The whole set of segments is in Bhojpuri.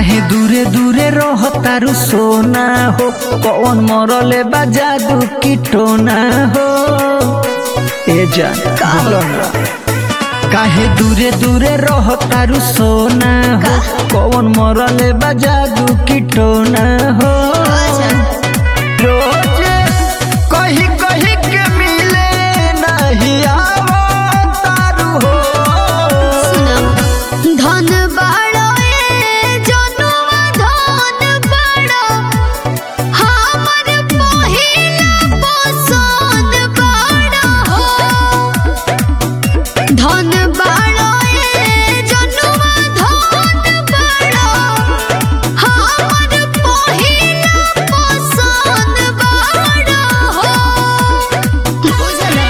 काहे दूरे दूरे रह तारू सोना हो कौन मरले बा जादू की टोना हो ए जान बोलो ना काहे दूरे दूरे रह तारू सोना हो कौन मरले बा जादू की टोना हो रोजे कही कही के मिले नहीं आवो तारू हो धन बाड़ो ए जनुआ धन बाड़ो हमर पहिला पसंद बाड़ो धन बाड़ो ए जनुआ धन बाड़ो हमर पहिला पसंद बाड़ो बुझला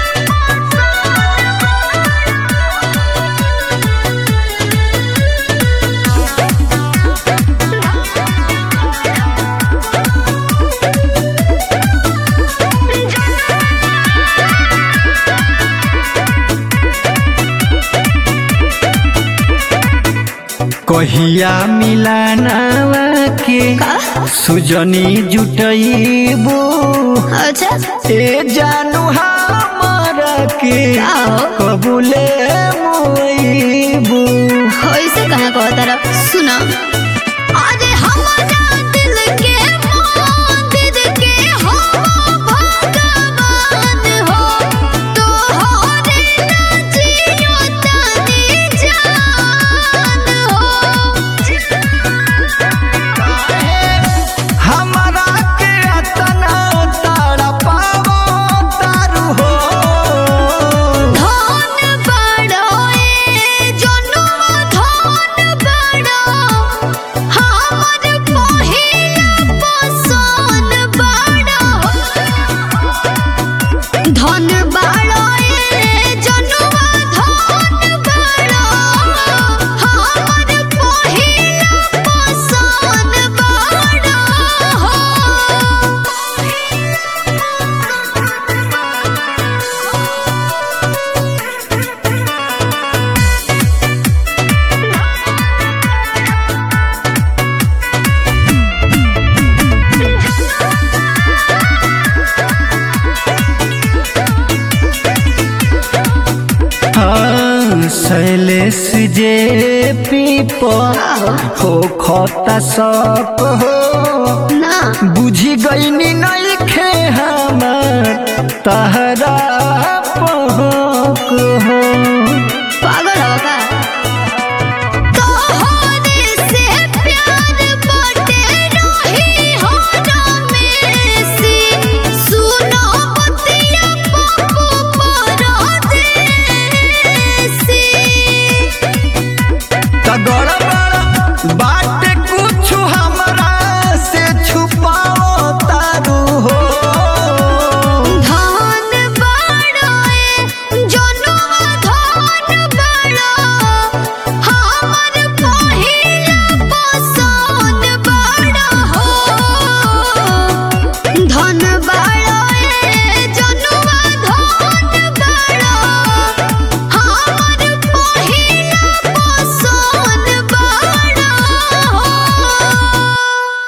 कहिया मिलानावा के सुजनी जुटईबू अच्छा ए जानू हमारा के का हो? कबूले मोईबू ऐसे कहाँ कहो तारा सुना अरे हमारा दिल के मंदिर के हो भगवान हो तोहरे नचियो तनी जान हो हमारा के अतना तड़पावो तारू हो धन बड़ो ए जनुआ धन बड़ो हमर पहिला पसंद बड़ो धन बड़ो ए जनुआ धन बड़ो हमर पहिला पसंद बड़ो हाँ, शैलेश जे पीपो हो खोता सप हो ना बुझी गईनी नहीं खे हमर तहरा